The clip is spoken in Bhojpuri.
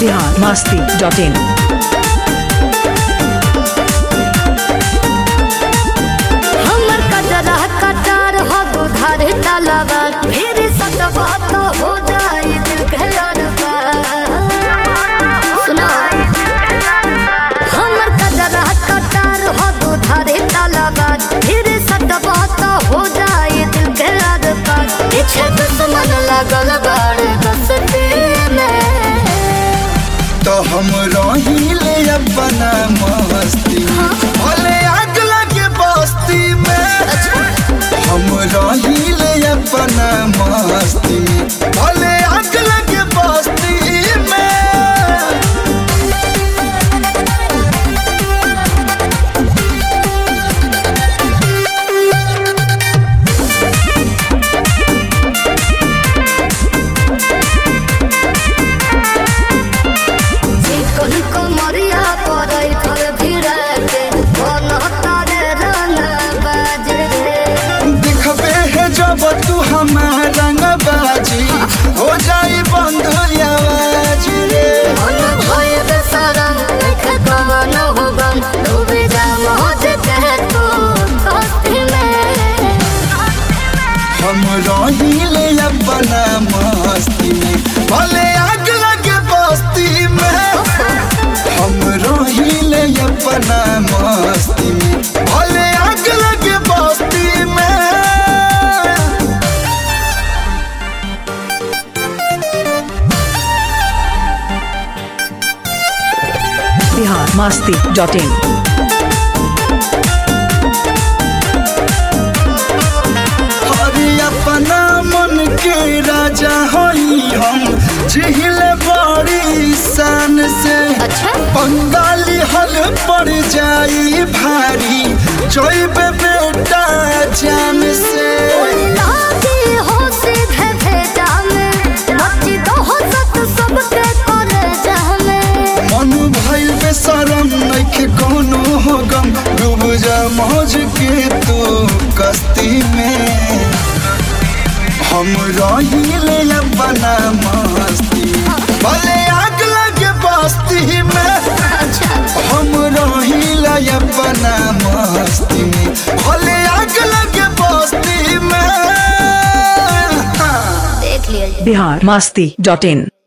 बिहार मस्ती डॉट इन हमर कजरा कटार हो दुधार तलवा फिर सतवा तो हो जाई दिल के अरबा सुना हमर कजरा कटार हो दुधार तलवा फिर सतवा तो हो जाई दिल के अरबा पीछे दुश्मन लगल बाड़ बसती में तो हम रहिले अपना मस्ती भले आग लगे बस्ती में हम रहिले अपना मस्ती में भले आग लगे बस्ती में चिकन कमरिया पड़ै पर भिड़ा के मन तारे रंग बाजे दिखबे है जब तू हमारा रंग बाजी हो जाई बंद आवाज रे मन भय बेसरम देख कवन हो गम डूबे जा मौज के तू कस्ती में हम रहिले अपना मस्ती में भले आग लगे बस्ती में हम रहिले अपना मस्ती में भले आग लगे बस्ती में बिहार मस्ती डॉट इन हरि अपना मन के राजा हई हम जिहिल बड़ी शान से अच्छा बंगाली हल पड़ जाई भारी जैब बेटा जान से लागी हो सीधे भेजा में मची दो हो सत सबके करे जहमे मन भइल बेशरम नइखे कोनो हो गम डूब जा मौज के तू कस्ती में हम रहिले अपना मस्ती भले आग लगे बस्ती में हम रहिले अपना मस्ती में भले आग लगे बस्ती में देख लिया बिहार मस्ती डॉट इन